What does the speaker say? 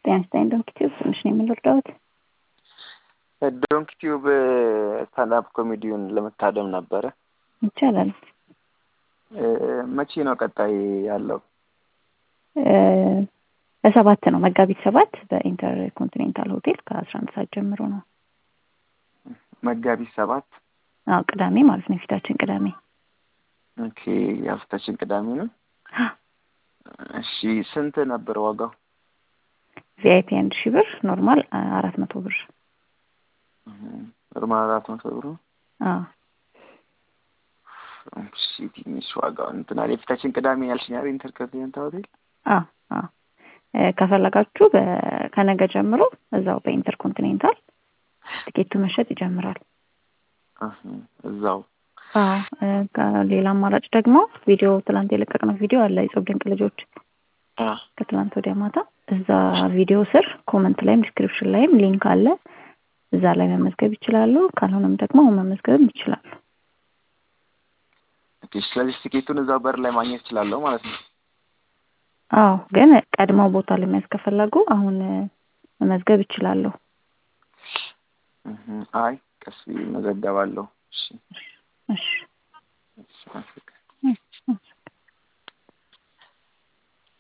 ጤና ይስጥልኝ ዶንኪ ቲዩብ ትንሽ ነው የምንረዳሁት። ዶንኪ ቲዩብ ስታንዳፕ ኮሜዲውን ለመታደም ነበረ። ይቻላል። መቼ ነው ቀጣይ ያለው? በሰባት ነው መጋቢት ሰባት በኢንተር ኮንቲኔንታል ሆቴል ከአስራ አንድ ሰዓት ጀምሮ ነው። መጋቢት ሰባት አዎ ቅዳሜ ማለት ነው። የፊታችን ቅዳሜ። ኦኬ የፊታችን ቅዳሜ ነው። እሺ ስንት ነበር ዋጋው? ቪአይፒ አንድ ሺህ ብር፣ ኖርማል አራት መቶ ብር። ኖርማል አራት መቶ ብር ነው። አዎ እሺ ትንሽ ዋጋው እንትን አለ። የፊታችን ቅዳሜ ያልሽኝ አይደል? ኢንተርኮንቲኔንታል ሆቴል። አዎ አዎ ከፈለጋችሁ ከነገ ጀምሮ እዛው በኢንተርኮንቲኔንታል ትኬቱ መሸጥ ይጀምራል። እዛው ሌላ አማራጭ ደግሞ ቪዲዮ ትላንት የለቀቅነው ቪዲዮ አለ የጾም ድንቅ ልጆች ከትላንት ወዲያ ማታ እዛ ቪዲዮ ስር ኮመንት ላይም ዲስክሪፕሽን ላይም ሊንክ አለ። እዛ ላይ መመዝገብ ይችላሉ። ካልሆነም ደግሞ መመዝገብም ይችላሉ። ስለዚህ ትኬቱን እዛው በር ላይ ማግኘት ይችላለሁ ማለት ነው። አዎ ግን ቀድመው ቦታ ለመያዝ ከፈለጉ አሁን መመዝገብ ይችላለሁ። አይ ቀስ መዘገባለሁ። እሺ እሺ